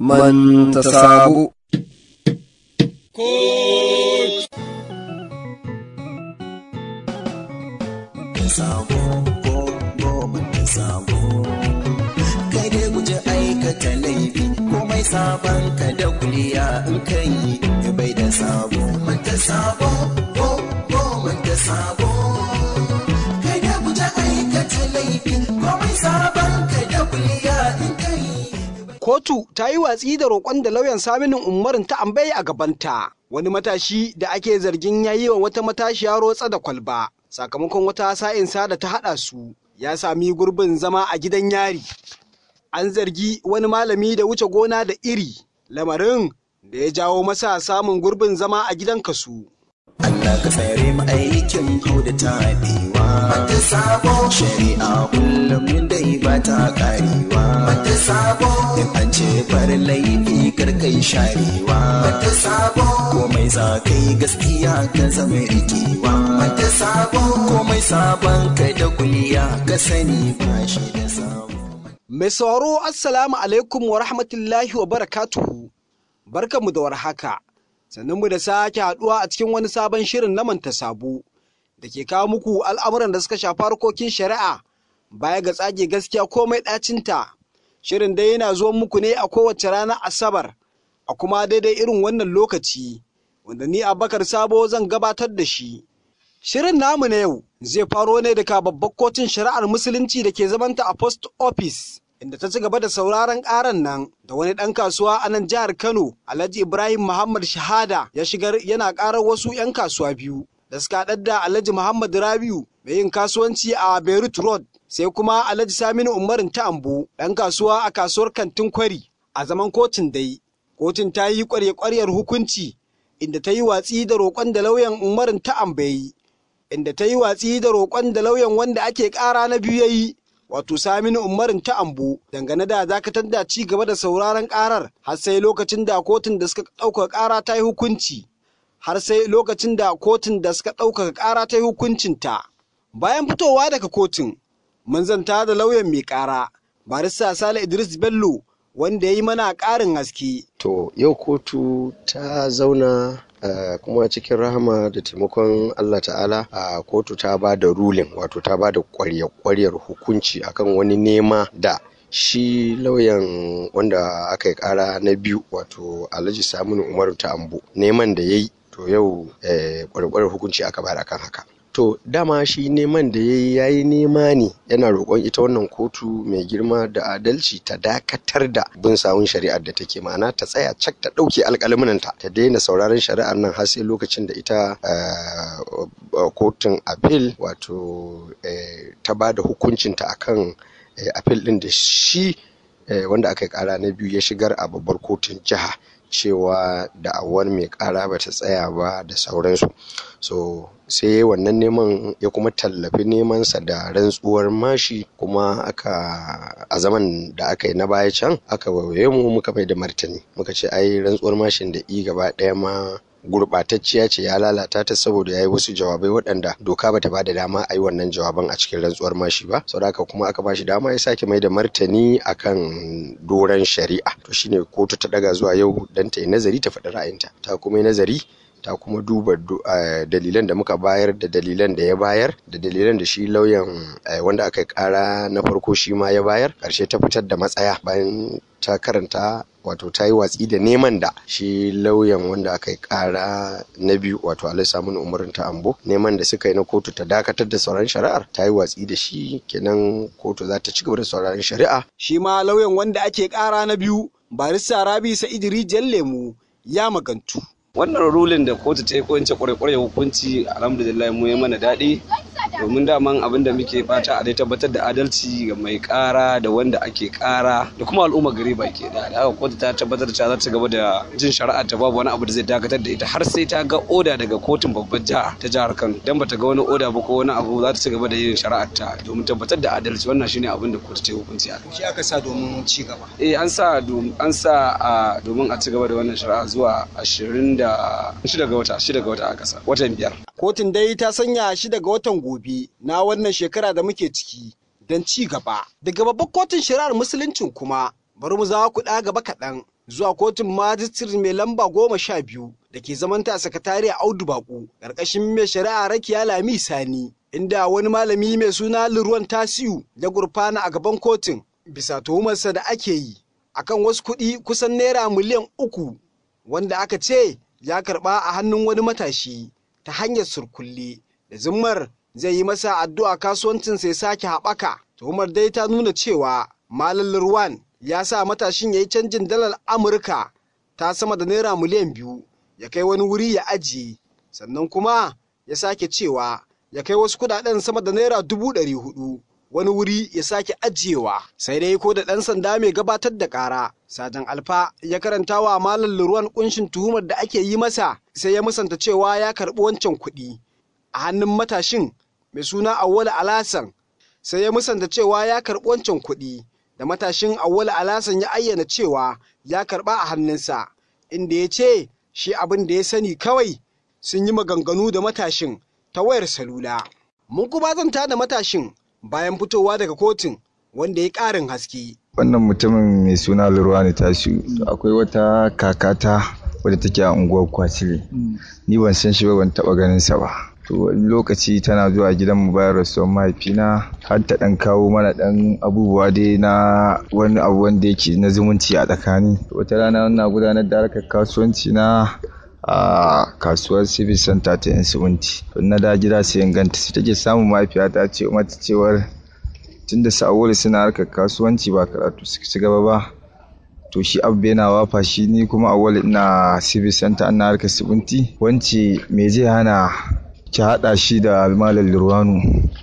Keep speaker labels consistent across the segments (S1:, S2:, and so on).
S1: man ta sabu.
S2: sabo ko goma da sabo kada guje aikata laifi komai sabon ka da kuliya in kai bai da sabo manta sabo ko goma da sabo kada guje aikata laifi komai sabon ka da kuliya in kai
S3: Kotu ta yi watsi da roƙon da lauyan Saminin Umarin ta ambaye a gabanta. Wani matashi da ake zargin ya yi wa wata matashiya rotsa da kwalba sakamakon wata sa'insa da ta haɗa su ya sami gurbin zama a gidan yari. An zargi wani malami da wuce gona da iri lamarin da ya jawo masa samun gurbin zama a gidan kasu.
S2: Allah ka tsare mu aikin ku da tabewa mata sabo shari'a kullum dai ba ta karewa mata sabo in an ce bar laifi karkai sharewa mata sabo komai za kai gaskiya ka zama rikewa mata sabo komai sabon ka da kuliya ka sani ba shi da sabo
S3: Mai sauraro Assalamu alaikum wa rahmatullahi wa barakatuhu. Barkanmu da warhaka. Sannan mu da sake haɗuwa a cikin wani sabon shirin na manta sabo da ke kawo muku al'amuran da suka shafi harkokin shari'a baya ga tsage gaskiya komai ɗacinta. Shirin dai yana zuwan muku ne a kowace ranar Asabar a kuma daidai irin wannan lokaci wanda ni Abakar Sabo zan gabatar da shi. Shirin namu na yau zai faro ne daga babbar kotun shari'ar musulunci da ke zamanta a post office inda ta ci gaba da sauraron karan nan da wani ɗan kasuwa a nan jihar Kano Alhaji Ibrahim Muhammad Shahada ya shigar yana karar wasu 'yan kasuwa biyu da suka haɗar da Alhaji Muhammad Rabiu mai yin kasuwanci a Beirut Road sai kuma Alhaji Saminu Umarin Ta'ambo ɗan kasuwa a kasuwar Kantin Kwari a zaman kotun dai. Kotun ta yi ƙwarya-ƙwaryar hukunci inda ta yi watsi da roƙon da lauyan Umarin Ta'ambo ya yi inda ta yi watsi da roƙon da lauyan wanda ake ƙara na biyu ya yi wato Saminu Umarin ta Ambo dangane da dakatar da ci gaba da sauraron ƙarar har sai lokacin da kotun da suka ɗaukaka ƙara ta yi hukunci har sai lokacin da kotun da suka ɗaukaka ƙara ta yi hukuncinta. Bayan fitowa daga kotun mun zanta da lauyan mai ƙara barista Sale Idris Bello wanda ya yi mana ƙarin haske.
S4: To yau kotu ta zauna Uh, kuma cikin rahama da taimakon Allah ta'ala a uh, kotu ta ba da rulin wato ta ba da kwaryar hukunci akan wani nema da shi lauyan wanda aka yi kara na biyu wato alhaji saminu umaru ta ambo neman da ya yi to yau eh, kwaryar hukunci aka bayar akan haka To dama shi neman da ya yi ya yi nema ne yana roƙon ita wannan kotu mai girma da adalci ta dakatar da bin sawun shari'ar da take ma'ana ta tsaya cak ta ɗauke alƙalminanta ta daina sauraron shari'ar nan har sai lokacin da ita kotun appeal wato ta ba da hukuncinta akan appeal ɗin da shi wanda aka yi ƙara na biyu ya shigar a babbar kotun jiha cewa da'awar mai kara ba ta tsaya ba da sauransu so sai wannan neman ya kuma tallafi nemansa da rantsuwar mashi kuma aka a zaman da aka yi na baya can aka waye mu muka mai da martani muka ce ai rantsuwar mashin da i gaba ɗaya ma gurɓatacciya ce ya lalata ta saboda ya yi wasu jawabai waɗanda doka bata ba da dama a yi wannan jawaban a cikin rantsuwar mashi ba saboda haka kuma aka ba shi dama ya sake mai da martani akan doron shari'a to shine kotu ta daga zuwa yau dan ta yi nazari ta faɗi ra'ayinta ta kuma yi nazari ta kuma duba dalilan da muka bayar da dalilan da ya bayar da dalilan da shi lauyan wanda aka kara na farko shi ma ya bayar ƙarshe ta fitar da matsaya bayan ta karanta wato ta yi watsi da neman da shi lauyan wanda aka yi kara na biyu wato alai samun umarin ta ambo neman da suka yi na kotu ta dakatar da sauran shari'ar ta yi watsi da shi kenan kotu za ta ci gaba da sauraron shari'a
S3: Shi ma lauyan wanda ake ƙara na biyu barista Rabi Sa'id Rijiyar Lemu ya magantu.
S5: wannan rulin da kotu ta yi ko in ce kwarai hukunci alhamdulillah mu ya mana daɗi domin daman abin da muke fata a dai tabbatar da adalci ga mai kara da wanda ake kara da kuma al'umma gari baki da da haka kotu ta tabbatar da cewa za ta gaba da jin shari'a ta babu wani abu da zai dakatar da ita har sai ta ga oda daga kotun babbar jiha ta jihar Kano dan bata ga wani oda ba ko wani abu za ta ci gaba da yin shari'ar ta domin tabbatar da adalci wannan shine abin da kotu ta yi hukunci a kai
S3: Shi aka sa domin ci gaba.
S5: eh an sa dom- an sa a domin a ci gaba da wannan shari'a zuwa 26 ga wata 6 ga wata aka sa watan biyar
S3: Kotun dai ta sanya shi daga watan gobe na wannan shekara da muke ciki don ci gaba. Daga babbar kotun shari'ar musuluncin kuma bari mu za ku ɗa gaba kaɗan zuwa kotun majistiri mai lamba goma sha biyu da ke zamanta a sakatariya Audu Baku ƙarƙashin mai shari'a Rakiya Lami Sani inda wani malami mai suna Liruwan Tasiu ya gurfana a gaban kotun bisa tuhumarsa da ake yi akan wasu kuɗi kusan naira miliyan uku wanda aka ce ya karɓa a hannun wani matashi ta hanyar surkulle da zimmar zai yi masa addu'a kasuwancin sai sake haɓaka tuhumar dai ta nuna cewa malam Lirwan ya sa matashin ya yi canjin dalar Amurka ta sama da naira miliyan biyu ya kai wani wuri ya ajiye sannan kuma ya sake cewa ya kai wasu kudaden sama da naira dubu ɗari hudu wani wuri ya sake ajiyewa sai dai ko da ɗan sanda mai gabatar da ƙara sajan alfa ya karanta wa malam ruwan kunshin tuhumar da ake yi masa sai ya musanta cewa ya karɓi wancan kuɗi a hannun matashin mai suna awwal alasan sai ya musanta cewa ya karɓi wancan kuɗi da matashin awwal alasan ya ayyana cewa ya karɓa a hannunsa inda ya ce shi abin da ya sani kawai sun yi maganganu da matashin ta wayar salula. Mun kuma zanta da matashin bayan fitowa daga kotun wanda ya ƙarin haske.
S1: Wannan mutumin mai suna Lurwani Tasiu akwai wata kakata wadda take a unguwar Kwacile. Ni ban san shi ba ban taɓa ganin sa ba. To wani lokaci tana zuwa gidan mu bayan rasuwar mahaifina har ta ɗan kawo mana ɗan abubuwa dai na wani abu wanda yake na zumunci a tsakani. Wata rana na gudanar da harkar kasuwanci na a kasuwar civil center ta yan siminti na da gida sai ganta sai take samun mahaifiya ta ce mata cewar tunda sa'awoli suna harkar kasuwanci ba karatu suka ci gaba ba to shi abu yana wafa shi ni kuma awali ina civil center ana harkar siminti wance me zai hana ki haɗa shi da almalar lurwanu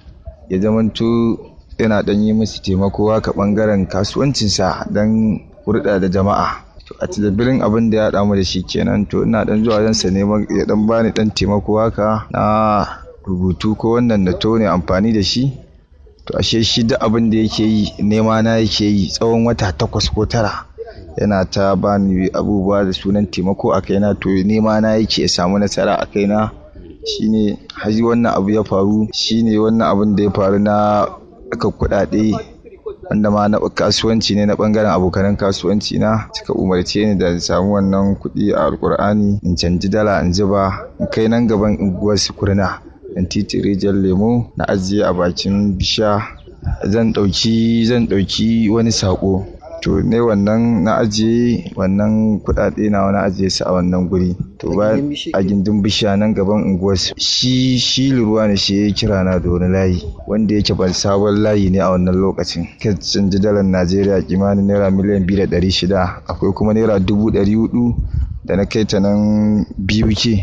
S1: ya zamanto yana ɗan yi musu taimako haka ɓangaren kasuwancinsa don hurɗa da jama'a to a tilbirin abin da ya haɗa mu da shi kenan to ina dan zuwa zan sa neman ya dan bani dan taimako haka na rubutu ko wannan na to ne amfani da shi to ashe shi duk abin da yake yi nema na yake yi tsawon wata takwas ko tara yana ta bani abubuwa da sunan taimako a kaina to nema na yake ya samu nasara a kaina shine har wannan abu ya faru shine wannan abin da ya faru na aka kuɗaɗe wanda ma na kasuwanci ne na bangaren abokanan kasuwanci na suka umarce ni da samu wannan kuɗi a alkur'ani in canji dala in zuba in kai nan gaban unguwar kurna in titi rijiyar lemo na ajiye a bakin bisha zan ɗauki zan ɗauki wani saƙo to ne wannan na ajiye wannan kuɗaɗe na wani ajiye su a wannan guri to ba a gindin bishiya nan gaban unguwar shi shi ruwa ne shi ya kira na da wani layi wanda yake ban sabon layi ne a wannan lokacin kan canji dalar najeriya kimanin naira miliyan biyu da ɗari shida akwai kuma naira dubu ɗari hudu da na kai ta nan biyu ke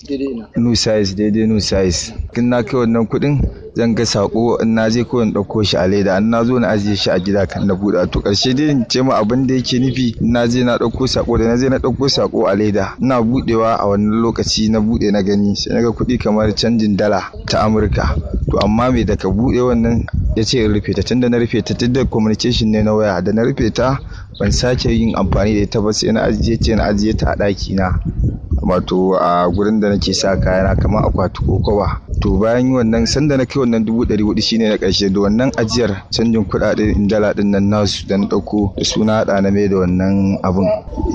S1: new size daidai new size kin na kai wannan kuɗin zan ga sako in na je ko in ɗauko shi a leda in na zo na ajiye shi a gida kan na buɗa to ƙarshe dai in ce ma abin da yake nufi in na je na ɗauko sako da na je na ɗauko sako a leda ina buɗewa a wannan lokaci na buɗe na gani sai na ga kuɗi kamar canjin dala ta amurka to amma me da ka buɗe wannan ya ce in rufe ta tunda na rufe ta tun da communication ne na waya da na rufe ta ban sake yin amfani da ita ba sai na ajiye ce na ajiye ta a ɗaki na wato a gurin da nake sa kayana kamar akwati ko kowa to bayan wannan sanda na kai wannan dubu ɗari hudu shine na ƙarshe da wannan ajiyar canjin kuɗaɗe in dala ɗin nan nasu da na ɗauko da suna haɗa na mai da wannan abun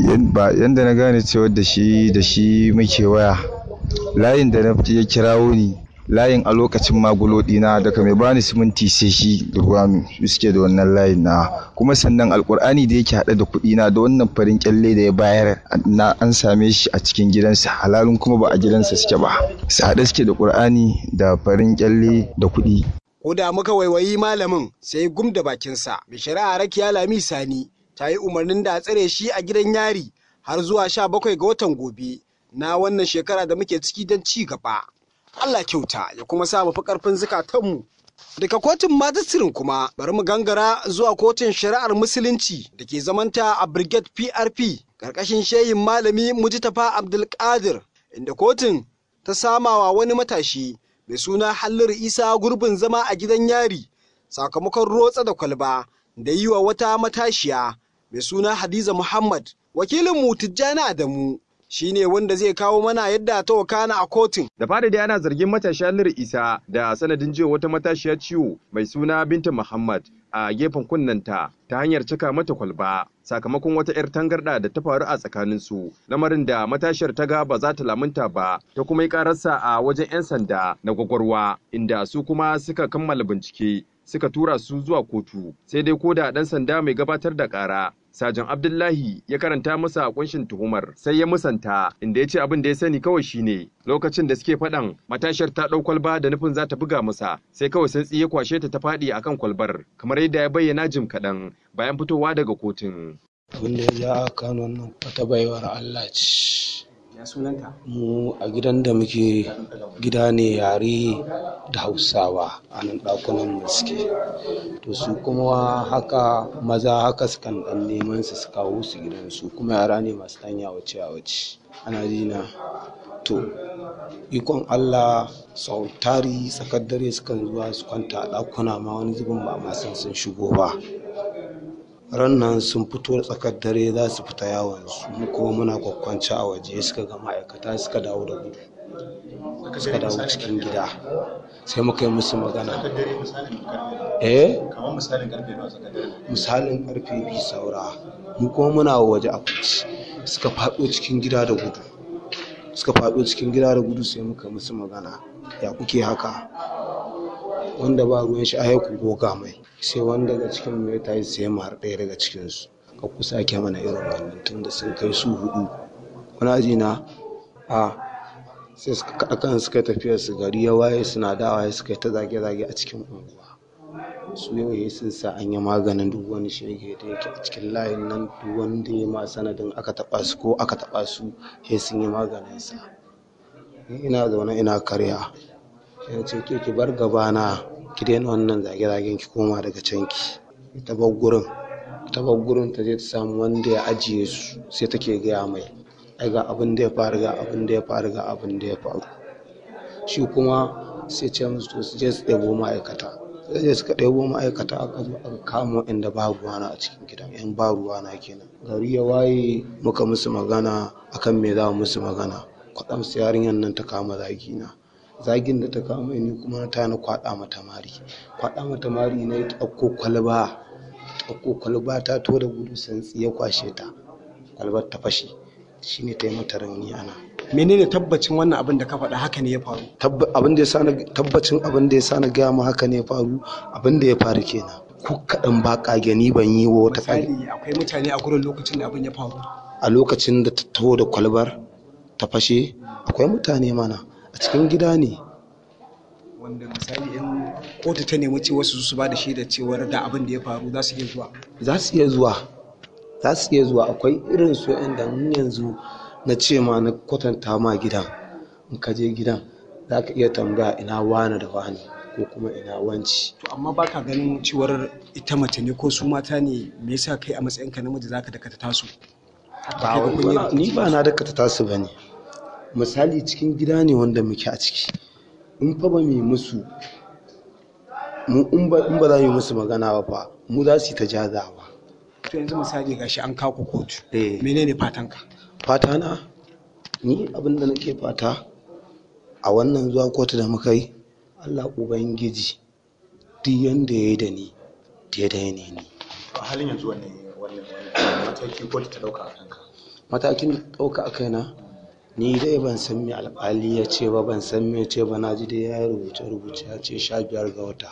S1: yanda na gane cewa da shi da shi muke waya layin da na ya kirawo ni layin a lokacin magulo dina daga mai bani siminti sai shi da ruwanu su suke da wannan layin na kuma sannan alkur'ani da yake haɗe da kuɗi na da wannan farin kyalle da ya bayar na an same shi a cikin gidansa halalun kuma ba a gidansa suke ba su haɗe suke da ƙur'ani da farin kyalle da kuɗi
S3: Ko da muka waiwayi malamin sai gum da bakinsa mai shari'a rakiya lami sani ta yi umarnin da a tsare shi a gidan yari har zuwa sha bakwai ga watan gobe na wannan shekara da muke ciki don ci gaba. Allah kyauta ya kuma sa mu fi ƙarfin zukatanmu. Daga kotun majistirin kuma bari mu gangara zuwa kotun shari'ar musulunci da ke zamanta a Brigade PRP ƙarƙashin shehin malami Mujtafa Abdulkadir inda kotun ta samawa wani matashi mai suna Halliru Isa gurbin zama a gidan yari sakamakon rotsa da kwalba da yi wa wata matashiya mai suna Hadiza Muhammad wakilin mu Tijjani Adamu shine wanda zai kawo mana yadda ta wakana a kotun.
S6: Da fari dai ana zargin matashiya Lir Isa da sanadin jiwa wata matashiya ciwo mai suna Binta Muhammad a gefen kunnanta ta hanyar cika mata kwalba sakamakon wata 'yar tangarda da ta faru a tsakaninsu lamarin da matashiyar ta ga ba za ta lamunta ba ta kuma yi kararsa a wajen 'yan sanda na gwagwarwa inda su kuma suka kammala bincike suka tura su zuwa kotu sai dai ko da ɗan sanda mai gabatar da ƙara Sajan Abdullahi ya karanta masa kunshin tuhumar sai ya musanta inda ya ce abin da ya sani kawai shine lokacin da suke faɗan matashiyar ta ɗau kwalba da nufin za ta buga masa sai kawai sai ya kwashe ta ta faɗi akan kwalbar kamar yadda ya bayyana jim kaɗan bayan fitowa daga kotun.
S7: Abin da ya ja Kano nan wata baiwar Allah ce.
S3: Ya sunanta?
S7: Mu a gidan da muke gida ne yare da Hausawa a nan ɗakunan mu suke. To su kuma haka maza haka sukan ɗan neman su su kawo su gidan su kuma yara ne masu ɗan yawace yawace. Ana ji na. To ikon Allah sau tari tsakar dare sukan zuwa su kwanta a ɗakuna ma wani zubin ba ma san sun shigo ba. ran nan sun fito da tsakar dare za su fita yawon su mu kuma muna kwakwance a waje suka ga ma'aikata suka dawo da gudu suka dawo cikin gida sai muka yi musu magana eh misalin karfe biyu saura mu kuma muna waje a kwanci suka faɗo cikin gida da gudu suka faɗo cikin gida da gudu sai muka musu magana ya kuke haka wanda ba ruwan shi a ku goga mai sai wanda daga cikin mai ta yi sai har ɗaya daga cikinsu ka kusa ke mana irin wannan tunda sun kai su hudu wani ji na a sai suka kaɗa kan suka tafiyar su gari ya waye suna dawa suka ta zage-zage a cikin unguwa su yau sun sa an yi maganin duk wani shege da yake a cikin layin nan duk wanda ya ma sanadin aka taɓa su ko aka taɓa su sai sun yi maganin sa ina zaune ina karya sai ce ke ki bar gabana ki daina wannan zage-zagen ki koma daga can ki ta bar gurin ta bar gurin ta je ta samu wanda ya ajiye su sai take gaya mai ai ga abin da ya faru ga abin da ya faru ga abin da ya faru shi kuma sai ce musu to su je su ɗebo ma'aikata sai je suka ɗebo ma'aikata aka zo aka kama inda ba ruwana a cikin gidan yan ba ruwana kenan gari ya waye muka musu magana akan me za mu musu magana kwaɗam su yarinyar nan ta kama zagina zagin da ta kama ni kuma ta na kwaɗa mata mari kwaɗa mata mari na ta ɗauko kwalba ɗauko kwalba ta to da gudu santsi ya kwashe ta kwalbar ta fashe shine ta yi mata rauni ana
S3: Menene tabbacin wannan abin da ka faɗa haka ne ya faru?
S7: abin da ya sa tabbacin abin da ya sa na gaya mu haka ne ya faru abin da ya faru kenan ko kaɗan ba ƙage ni ban yi wa wata ƙage
S3: Misali akwai mutane a gurin lokacin da abin ya faru.
S7: a lokacin da ta taho da kwalbar ta fashe akwai mutane mana a cikin gida ne
S3: Wanda misali in kotu ta nemi ce wasu su ba da shaidar cewar da abin da ya faru za su iya zuwa.
S7: za su iya zuwa za su iya zuwa akwai irin su da mun yanzu na ce ma na kwatanta ma gidan in ka je gidan za ka iya tambaya ina wani da wani ko kuma ina wanci
S3: To amma baka ganin cewar ita mace ne ko su mata ne me yasa kai a matsayinka namiji zaka dakata tasu?
S7: ba wani- ni ba na dakata tasu ba ne misali cikin gida ne wanda muke a ciki in fa ba mu yi musu mu in ba in ba za mu yi musu magana ba fa mu za su yi ta jazawa
S3: To yanzu misali gashi an kawo ku kotu.
S7: Eh.
S3: Menene fatanka?
S7: fata na ni abin da nake fata a wannan zuwa kotu da muka yi allah ubangiji duk yanda ya yi da ni daidai ne ni
S8: a halin yanzu wanne wanne wanne mataki kotu ta dauka a kanka
S7: matakin da ɗauka a kaina ni dai ban san me alƙali ya ce ba ban san me ya ce ba na ji dai ya yi rubuce rubuce ya ce sha biyar ga wata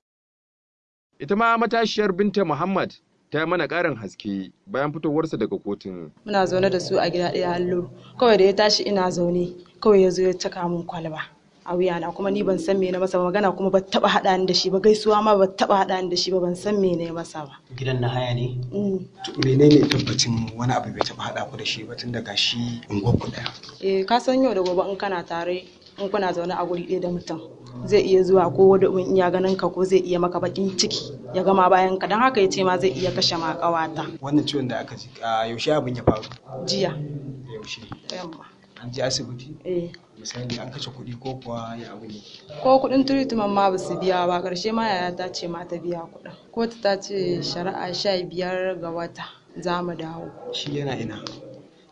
S6: Ita ma matashiyar Binta Muhammad ta yi mana ƙarin haske bayan fitowarsa daga kotun.
S9: muna zaune da su a gida ɗaya hallo kawai da ya tashi ina zaune kawai ya zo ya caka min kwalba a wuyana kuma ni ban san me na masa ba magana kuma ba taba haɗa ni da shi ba gaisuwa ma ba taba haɗa ni da shi ba ban san me na masa ba
S8: gidan na haya ne
S9: Mm.
S3: To menene tabbacin wani abu bai taɓa haɗa ku da shi ba tun da gashi unguwar ku ɗaya.
S9: eh ka san yau da gobe in kana tare in kuna zaune a guri ɗaya da mutum zai iya zuwa ko wani in iya ganin ka ko zai iya maka bakin ciki ya gama bayan ka don haka ya ce ma zai iya kashe ma ƙawata
S3: Wannan ciwon da aka ji a yaushe abin ya faru?
S9: jiya
S3: Yaushe.
S9: da yamma
S3: An je asibiti?
S9: eh
S3: Misali an kashe kuɗi ko kuwa ya abu ne?
S9: ko kuɗin treatment ma ba su biya ba ƙarshe ma yaya ta ce ma ta biya kuɗin kotu ta ce shari'a sha biyar ga wata za mu dawo
S3: Shi yana ina.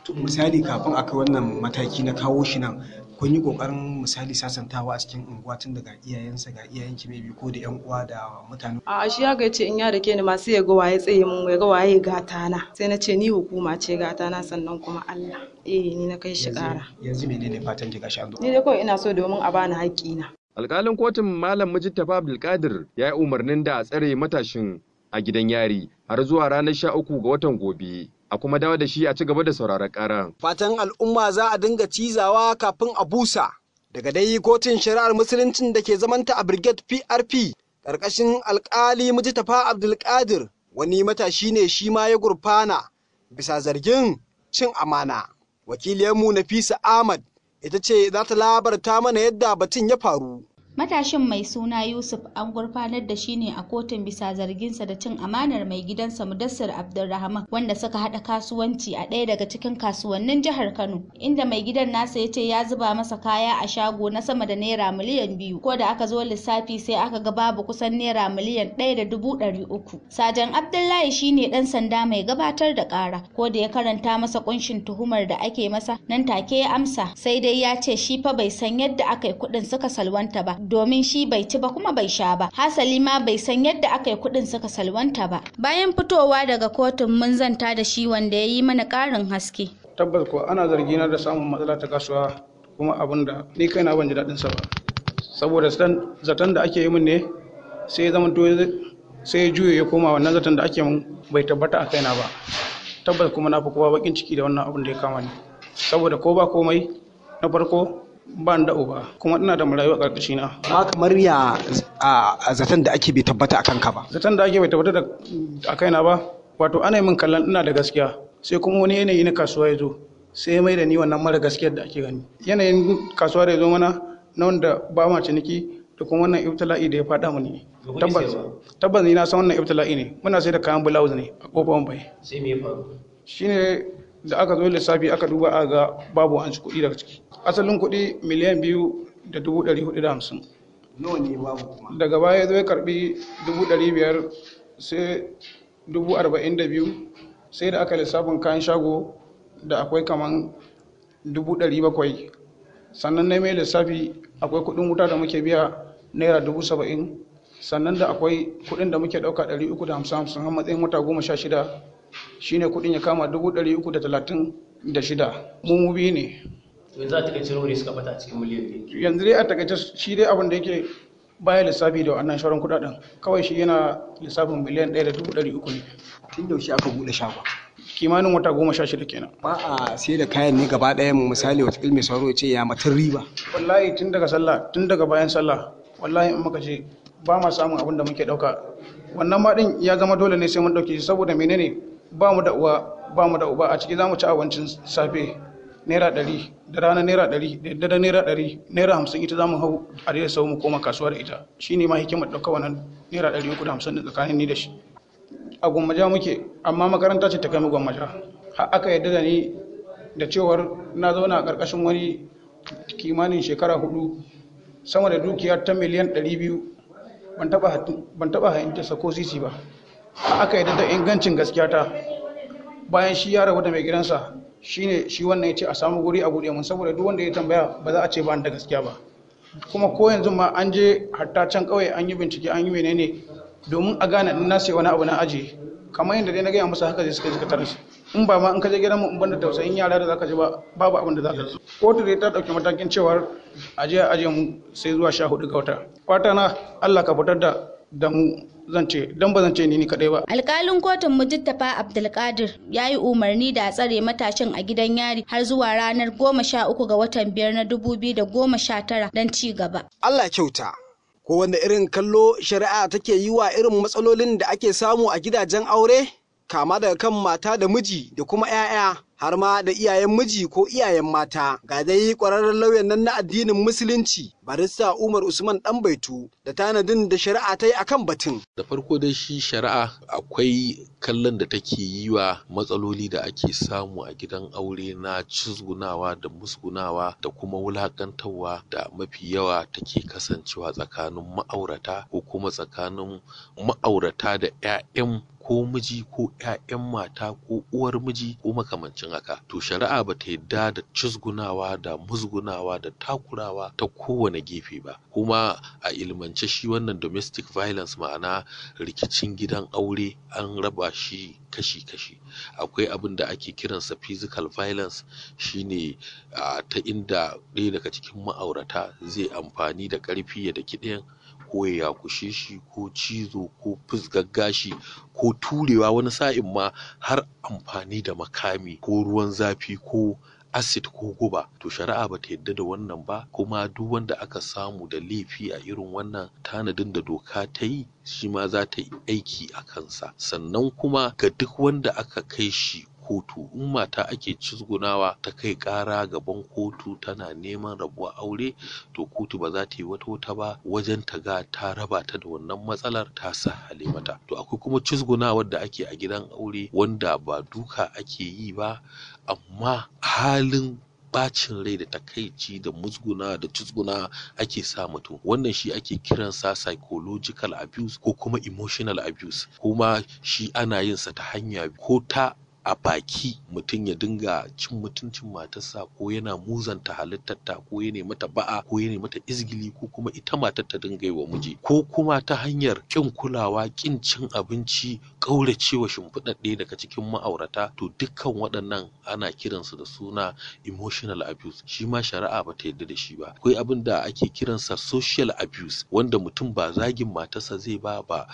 S3: misali kafin aka wannan mataki na kawo shi nan kun yi kokarin misali sasantawa a cikin unguwa tun daga iyayensa ga iyayen ki maybe ko da yan uwa da mutane
S9: a shi haka ce in ya da ke ni masu ya ga waye tsaye mun ya ga waye gata na sai na ce ni hukuma ce gata na sannan kuma Allah eh ni na kai shi kara
S3: yanzu menene fatan ki gashi an zo
S9: ni dai kawai ina so domin a bani haƙƙi na
S6: Alƙalin kotun Malam Mujittafa Abdulkadir ya yi umarnin da a tsare matashin a gidan yari har zuwa ranar sha uku ga watan gobe. A kuma dawo da shi a ci gaba da sauraron ƙaran.
S3: fatan al'umma za a dinga cizawa kafin a busa daga dai kotun shari'ar musuluncin da ke zamanta a brigade PRP ƙarƙashin alƙali Mujtafa Abdulkadir wani matashi ne shi ma ya gurfana bisa zargin cin amana. Wakiliyarmu Nafisa Ahmad ita ce za ta labarta mana yadda batun ya faru.
S10: Matashin mai suna Yusuf an gurfanar da shi ne a kotun bisa zarginsa da cin amanar mai gidansa Mudassir Abdulrahman wanda suka haɗa kasuwanci a ɗaya daga cikin kasuwannin jihar Kano inda mai gidan nasa ya ce ya zuba masa kaya a shago na sama da naira miliyan biyu ko da aka zo lissafi sai aka ga babu kusan naira miliyan ɗaya da dubu ɗari uku. Sajan Abdullahi shine ɗan sanda mai gabatar da ƙara ko da ya karanta masa ƙunshin tuhumar da ake masa nan take ya amsa sai dai ya ce shi fa bai san yadda aka yi kuɗin suka salwanta ba domin shi bai ci ba kuma bai sha ba hasali ma bai san yadda aka yi kuɗin suka salwanta ba bayan fitowa daga kotun mun zanta da shi wanda ya yi mana ƙarin haske
S11: tabbas ko ana zargina da samun matsala ta kasuwa kuma abin da ni kaina ban ji daɗin sa ba saboda zaton da ake yi min ne sai ya zama to sai ya juye ya koma wannan zaton da ake min bai tabbata a kaina ba tabbas kuma na fi kowa bakin ciki da wannan abin da ya kama ni saboda ko ba komai na farko ban da uba kuma ina da marayu a ƙarƙashi na.
S3: Amma kamar ya a zaton da ake bai tabbata a kanka ba.
S11: Zaton da ake bai tabbata a kaina ba wato ana yi min kallon ina da gaskiya sai kuma wani yanayi na kasuwa ya zo sai mai da ni wannan mara gaskiyar da ake gani. Yanayin kasuwa da ya zo mana na wanda ba ma ciniki da kuma wannan ibtila'i da ya faɗa mani. Tabbas tabbas ni na san wannan ibtila'i ne muna sai da kayan blouse ne a kofar bai.
S12: Sai me ya faru?
S11: Shine da aka zo lissafi aka duba a ga babu an ci kuɗi daga ciki asalin kuɗi miliyan biyu da dubu ɗari hudu da hamsin
S3: nawa ne babu kuma
S11: daga baya ya zo ya karɓi dubu ɗari biyar sai dubu arba'in da biyu sai da aka lissafin kayan shago da akwai kaman dubu ɗari bakwai sannan na mai lissafi akwai kuɗin wuta da muke biya naira dubu saba'in sannan da akwai kuɗin da muke ɗauka ɗari uku da hamsin hamsin har matsayin wata goma sha shida shine kuɗin ya kama dubu ɗari uku da talatin da shida mu mu biyu ne
S12: yanzu a takaice nawa ne suka bata a cikin miliyan biyu
S11: yanzu dai a takaice shi dai abin da yake baya lissafi da wannan shawarar kuɗaɗen kawai shi yana lissafin miliyan ɗaya da dubu ɗari uku ne
S3: tun yaushe aka buɗe shagon
S11: kimanin wata goma sha shida kenan
S3: ba a sai da kayan ne gaba ɗaya misali wata mai sauro ya ce ya matan riba
S11: wallahi tun daga sallah tun daga bayan sallah wallahi in muka ce ba ma samun abin da muke ɗauka wannan ma ɗin ya zama dole ne sai mun ɗauke shi saboda menene ba mu da uwa ba mu da uba a ciki za mu ci abincin safe naira ɗari da rana naira ɗari da daddare naira ɗari naira hamsin ita za mu hau a da sau mu koma kasuwa da ita shi ne ma hikimar ɗauka wannan naira ɗari uku da hamsin da tsakanin ni da shi a gwammaja muke amma makaranta ce ta kai mu gwammaja har aka yarda da ni da cewar na zauna a ƙarƙashin wani kimanin shekara hudu sama da dukiya ta miliyan ɗari biyu ban taɓa hayantarsa ko sisi ba aka yarda da ingancin gaskiya ta bayan shi ya rabu da mai gidansa shine shi wannan ya ce a samu guri a buɗe mun saboda duk wanda ya tambaya ba za a ce ba da gaskiya ba kuma ko yanzu ma an je hatta can kawai an yi bincike an yi menene domin a gane in na sai wani abu na ajiye kamar yadda dai na gaya musu haka zai suka suka tarar in ba ma in ka je gidan mu in banda tausayin yara da zaka ji ba babu abin da zaka ji kotu dai ta dauki matakin cewar aje aje mu sai zuwa sha hudu ga wata fata na Allah ka fitar da da mu zan ce don ba zan ce ni ni kadai ba.
S10: Alkalin kotun Mujittafa Abdulkadir ya yi umarni da a tsare matashin a gidan yari har zuwa ranar goma sha uku ga watan biyar na dubu biyu da goma sha tara don ci gaba.
S3: Allah kyauta. Ko wanda irin kallo shari'a take yi wa irin matsalolin da ake samu a gidajen aure? Kama daga kan mata da miji da kuma 'ya'ya har ma da iyayen miji ko iyayen mata ga dai kwararren lauyan nan na addinin musulunci barista umar usman dan baitu da tanadin da shari'a ta yi akan batun
S13: da farko dai shi shari'a akwai kallon da take yi wa matsaloli da ake samu a gidan aure na cizgunawa da musgunawa da kuma wulakantarwa da mafi yawa take kasancewa tsakanin ma'aurata ko kuma tsakanin ma'aurata da 'ya'yan ko miji ko 'ya'yan mata ko uwar miji ko makamancin haka to shari'a ba ta yadda da cizgunawa da musgunawa da takurawa ta kowane gefe ba kuma a ilmance shi wannan domestic violence ma'ana rikicin gidan aure an raba shi kashi-kashi akwai abin da ake kiransa physical violence shine uh, ta inda ɗaya daga cikin ma'aurata zai amfani da ƙarfi ya daki ɗayan ko ya yakushe shi ko cizo ko gashi ko turewa wani sa'in ma har amfani da makami ko ruwan zafi ko acid ko guba to shari'a bata yadda da wannan ba kuma duk wanda aka samu da laifi a irin wannan tanadin da doka ta yi shi ma za ta yi aiki a kansa sannan kuma ga duk wanda aka kai shi kotu in mata ake cizgunawa ta kai ƙara gaban kotu tana neman rabuwa aure to kotu ba za ta yi wata wata ba wajen ta ga ta raba ta da wannan matsalar ta sahale mata to akwai kuma cizgunawar da ake a gidan aure wanda ba duka ake yi ba amma halin bacin rai da takaici da musguna da cizguna ake sa mutum wannan shi ake kiransa psychological abuse ko kuma emotional abuse kuma shi ana yin sa ta hanya ko ta a baki mutum ya dinga cin mutuncin matarsa ko yana muzanta halittarta ko ya mata ba'a ko ya mata izgili ko kuma ita matar ta dinga yi wa miji ko kuma ta hanyar kin kulawa kin cin abinci ƙauracewa shimfiɗar ɗaya daga cikin ma'aurata to dukkan waɗannan ana kiransu da suna emotional abuse shi ma shari'a ba ta yarda da shi ba akwai abin da ake kiransa social abuse wanda mutum ba zagin matarsa zai ba ba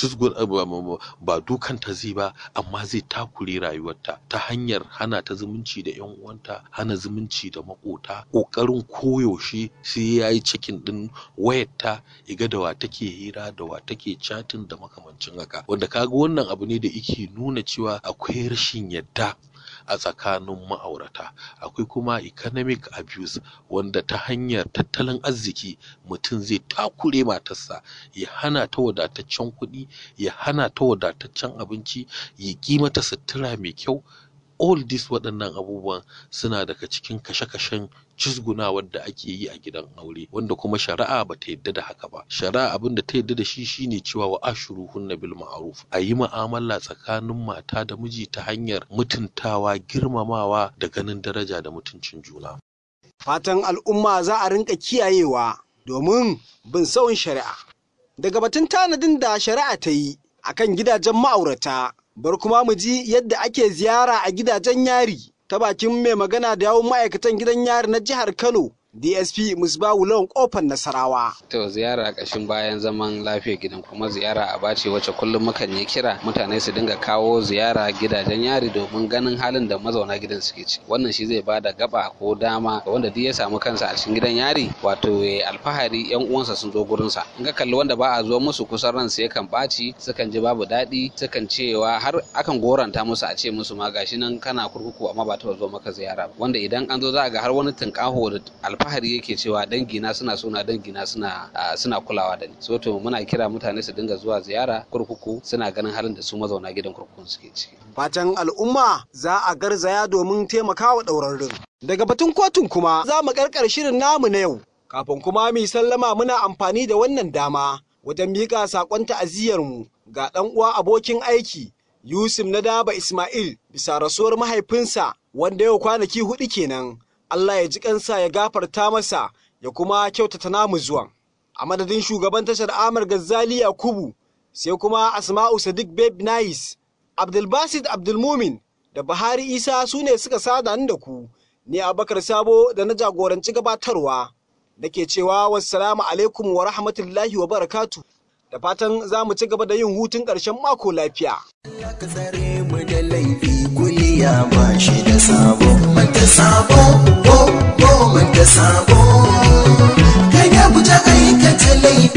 S13: ba dukanta zai ba amma zai takure rayuwa rayuwarta ta hanyar hana ta zumunci da yan uwanta hana zumunci da makota kokarin koyaushe sai ya yi cikin din wayarta iga da wa take hira da wa take chatting da makamancin haka wanda kaga wannan abu ne da yake nuna cewa akwai rashin yadda a tsakanin ma'aurata akwai kuma economic abuse wanda ta hanyar tattalin arziki mutum zai takure matarsa ya hana ta wadataccen kuɗi ya hana ta wadataccen abinci ya ƙi mata sutura mai kyau all this waɗannan abubuwan suna daga cikin kashe-kashen cizgunawar da ake yi a gidan aure wanda kuma shari'a ba ta yadda da haka ba shari'a abin da ta yadda da shi shine cewa wa ashuruhunna bil ma'ruf a yi mu'amala tsakanin mata da miji ta hanyar mutuntawa girmamawa da ganin daraja da mutuncin juna
S3: fatan al'umma za a rinka kiyayewa domin bin sauyin shari'a daga batun tanadin da shari'a ta yi akan gidajen ma'aurata bar kuma mu ji yadda ake ziyara a gidajen yari ta bakin mai magana da yawun ma'aikatan gidan yari na jihar Kano DSP Musbahu Lawan kofar Nasarawa.
S14: To ziyara ƙashin bayan zaman lafiyar gidan kuma ziyara a bace wacce kullum mukan yi kira mutane su dinga kawo ziyara gidajen yari domin ganin halin da mazauna gidan suke ci. Wannan shi zai bada gaba ko dama ga wanda duk ya samu kansa a cikin gidan yari wato ya alfahari yan uwansa sun zo gurinsa. In ka kalli wanda ba a zo musu kusan ransu yakan ɓaci sukan ji babu daɗi sukan cewa har akan goranta musu a ce musu ma gashi nan kana kurkuku amma ba taɓa zo maka ziyara ba. Wanda idan an zo za a ga har wani tunƙaho da alfahari yake cewa dangina suna suna dangina suna suna kulawa da ni so to muna kira mutane su dinga zuwa ziyara kurkuku suna ganin halin da su mazauna gidan kurkukun suke ciki
S3: fatan al'umma za a garzaya domin taimakawa ɗaurarrun daga batun kotun kuma za mu karkar shirin namu na yau kafin kuma mu sallama muna amfani da wannan dama wajen miƙa saƙon ta'aziyyarmu ga ɗan uwa abokin aiki Yusuf na Daba Ismail bisa rasuwar mahaifinsa wanda yau kwanaki hudu kenan Allah ya ji kansa ya gafarta masa ya kuma kyautata namu zuwan. A madadin shugaban tashar Amar Gazzali Yakubu sai kuma Asma'u Sadiq Babe Nais, Abdulbasid Abdulmumin da Bahari Isa su ne suka sada ni da ku. Ni Abakar Sabo da na jagoranci gabatarwa. Nake cewa wassalamu alaikum wa rahmatullahi wa barakatu. Da fatan za mu ci gaba da yin hutun ƙarshen mako lafiya.
S2: ka tsare mu da laifi kuliya ba shi da sabo manta sabo ko ko manta sabo kai ya guji aikata laifi